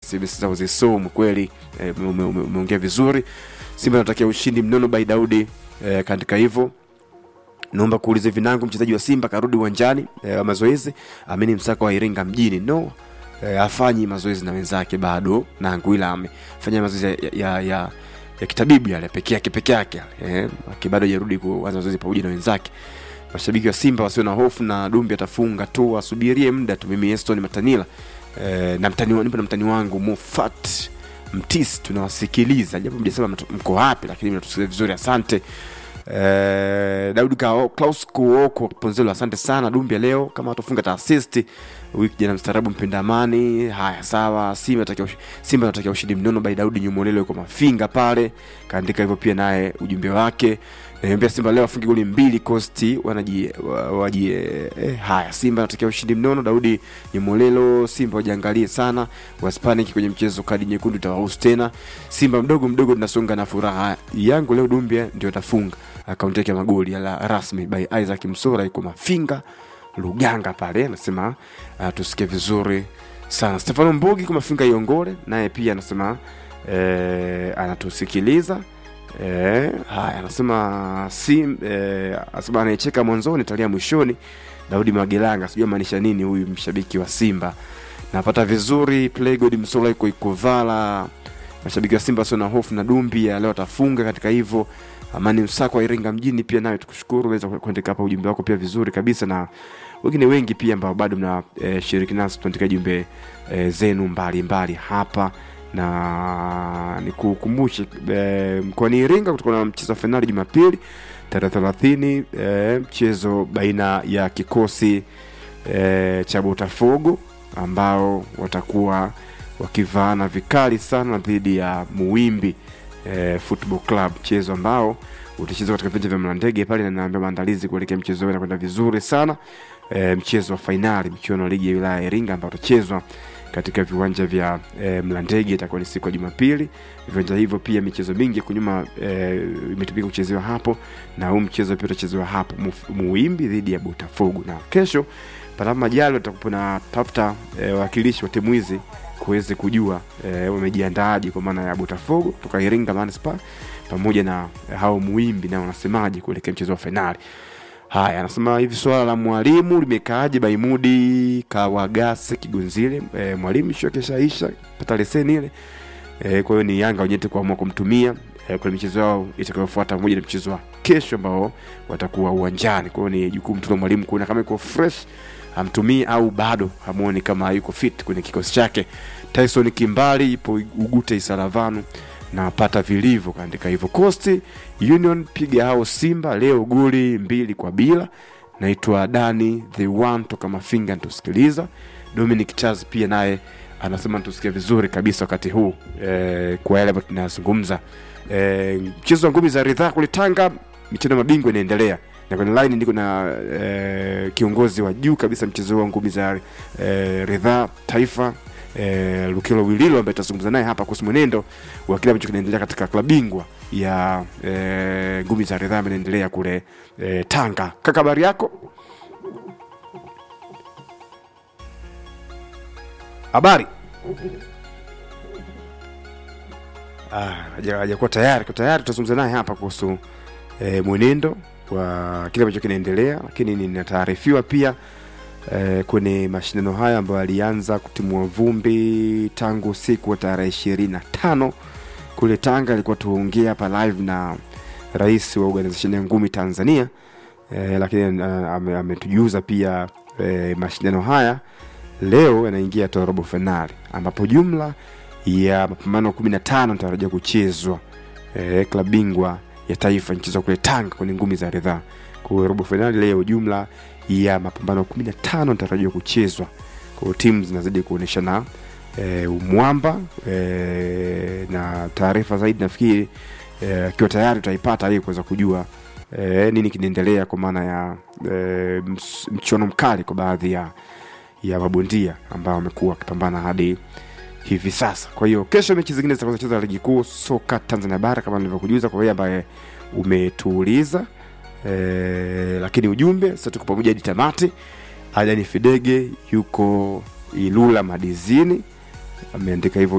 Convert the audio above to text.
SMS zao zisomwe kweli. Eh, ume- ume- umeongea vizuri. Simba anatakia ushindi mnono by Daudi eh, kaandika hivyo naomba kuuliza vinangu mchezaji wa simba karudi uwanjani e, wa mazoezi amini msaka wa iringa mjini no e, afanyi mazoezi na wenzake bado nangu ila amefanya mazoezi ya, ya, ya, ya kitabibu yale peke yake peke yake e, bado hajarudi kuanza mazoezi pamoja na wenzake mashabiki wa simba wasio na hofu na dumbi atafunga tu asubirie muda tu mimi eston matanila e, na mtani wa- nipo na mtani wangu mufat mtis tunawasikiliza japo mjasema mtu- mko wapi lakini mnatusikiliza vizuri asante Eh, Daudi Kao, Klaus Kuoko Ponzelo, asante sana Dumbia leo kama watafunga taasisti wiki jana, mstaarabu mpenda amani. Haya, sawa. Simba natakia ush- Simba natakia ushindi mnono by Daudi Nyumolelo yuko mafinga pale, kaandika hivyo pia naye ujumbe wake. Naambia Simba leo afunge goli mbili Costi wanaji wa- waji eh, haya Simba natakia ushindi mnono Daudi Nyumolelo. Simba wajiangalie sana, waspaniki kwenye mchezo, kadi nyekundu itawahusu tena. Simba mdogo mdogo tunasonga na furaha yangu leo, Dumbia ndio atafunga akaunti yake ya magoli ala rasmi by Isaac Msora yuko Mafinga Luganga pale, anasema uh, tusikie vizuri sana. Stefano Mbugi kwa Mafinga Iongole naye pia anasema eh, anatusikiliza eh, haya anasema si eh, anasema anayecheka mwanzoni talia mwishoni. Daudi Magelanga, sijui maanisha nini huyu mshabiki wa Simba. Napata vizuri Playgod Msola yuko Ikovala. Mashabiki wa Simba sio na hofu na Dumbi ya leo atafunga katika hivyo Amani Msako wa Iringa mjini pia nawe tukushukuru, umeweza kuandika hapa ujumbe wako pia vizuri kabisa, na wengine wengi pia ambao bado mna e, shiriki nasi tuandika jumbe e, zenu mbalimbali mbali hapa na nikukumbushe e, mkoani Iringa kutakuwa na mchezo wa fainali Jumapili tarehe thelathini e, mchezo baina ya kikosi e, cha Botafogo ambao watakuwa wakivaana vikali sana dhidi ya Muwimbi eh, Football Club, mchezo ambao utachezwa katika viwanja vya Mlandege pale, na naambia maandalizi kuelekea mchezo huo yanakwenda vizuri sana. Eh, mchezo wa fainali michuano ya ligi ya wilaya ya Iringa ambao utachezwa katika viwanja vya eh, Mlandege itakuwa ni siku ya Jumapili. Viwanja hivyo pia michezo mingi ya kunyuma eh, imetumika kuchezewa hapo, na huu mchezo pia utachezewa hapo Muf- Muwimbi dhidi ya Botafogo, na kesho panapo majali watakuwa na tafuta eh, wawakilishi wa timu hizi kuweze kujua eh, wamejiandaaje kwa maana ya Botafogo kutoka Iringa Manispaa pamoja na eh, hao Muimbi na wanasemaje kuelekea mchezo wa fainali. Haya, anasema hivi swala la mwalimu limekaaje? Baimudi Kawagase Kigonzile, e, mwalimu sio keshaisha pata leseni ile e, kwa hiyo ni Yanga wenyewe kuamua kumtumia e, kwenye michezo yao itakayofuata pamoja na mchezo wa kesho ambao watakuwa uwanjani. Kwa hiyo ni jukumu tu la mwalimu kuona kama iko fresh amtumii au bado hamuoni kama yuko fit kwenye kikosi chake. Tyson Kimbali ipo Ugute Isaravanu na pata vilivyo kaandika hivyo. Coast Union piga hao Simba leo goli mbili kwa bila. Naitwa Dani the one toka Mafinga, nitusikiliza. Dominic Charles pia naye anasema nitusikia vizuri kabisa wakati huu e, kwa yale ambayo tunazungumza. E, mchezo wa ngumi za ridhaa kule Tanga, michezo ya mabingwa inaendelea na kwenye line ndiko na e, kiongozi wa juu kabisa mchezo huu wa ngumi za e, ridhaa taifa e, Lukilo Wililo ambaye tutazungumza naye hapa kuhusu mwenendo wa kile ambacho kinaendelea katika klabu bingwa ya e, ngumi za ridhaa ambayo inaendelea kule e, Tanga. Kaka, habari yako? Habari? Ah, haja- hajakuwa tayari. Kwa tayari tutazungumza naye hapa kuhusu e, mwenendo wa kile ambacho kinaendelea, lakini ninataarifiwa pia e, kwenye mashindano haya ambayo yalianza kutimua vumbi tangu siku ya tarehe ishirini na tano kule Tanga. Ilikuwa tuongea hapa live na rais wa organization ya ngumi Tanzania e, lakini ah, ame- ametujuza pia e, mashindano haya leo yanaingia hatua ya robo fainali ambapo jumla ya mapambano kumi na tano natarajiwa kuchezwa e, klabu bingwa ya taifa nchezwa kule Tanga kwenye ngumi za ridhaa. Kwa hiyo robo fainali leo, jumla ya mapambano kumi na tano natarajiwa kuchezwa. Kwa hiyo timu zinazidi kuonyeshana e, umwamba e, na taarifa zaidi nafikiri eh, akiwa tayari utaipata ili kuweza kujua e, nini kinaendelea kwa maana ya e, ms- mchuano mkali kwa baadhi ya ya mabondia ambao wamekuwa wakipambana hadi hivi sasa. Kwa hiyo kesho mechi zingine zitakazocheza ligi kuu soka Tanzania bara kama nilivyokujuza kwa wewe ambaye umetuuliza e, lakini ujumbe sasa tuko pamoja hadi tamati. Adani Fidege yuko Ilula Madizini ameandika hivyo